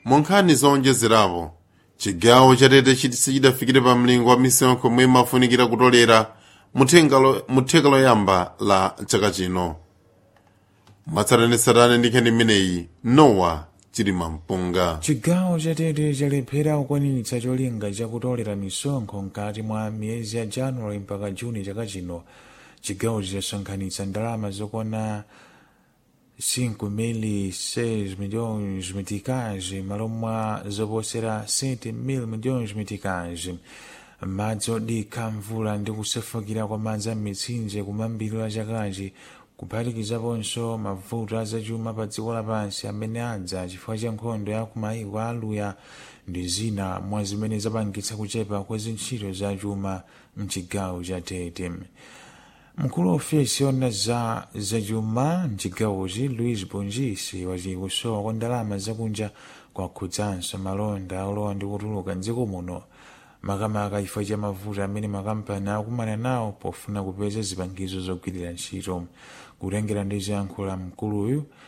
monkhani zowonjezerapo chigawo chatete sichidafikire pa mlingo wa misonkho omwe imafunikira kutolera mu theka loyamba la chaka chino mwatsatanetsatane ndi nkhani imeneyi nowa chilima mpunga chigawo chatete chalephera kukwaniritsa cholinga chakutolera misonkho mkati mwa miyezi ya januwale mpaka juni chaka chino chigawo chidasonkhanitsa ndalama zokwana 5.6 milhões meticais malo mwa zoposera 7 mil milhões meticais madzi odikha mvula ndi kusefukira kwa madzi a mitsinje kumayambiriro a chakachi kuphatikizaponso mavuto azachuma pa dziko lapansi amene adza chifukwa cha nkhondo ya kumayiko aluya ndi zina mwa zimene zapangitsa kuchepa kwa zintchito za chuma mchigawo cha tete mkulu wa ofesi yona za zachuma mchigawochi luis bongisi wati kusowa kwa ndalama zakunja kwakhudzanso malonda olowa ndi kutuluka mdziko muno makamaka chifukwa cha mavuto amene makampani akumana nawo pofuna kupeza zipangizo zogwirira ntchito kutengera ndi zoyankhula mkuluyu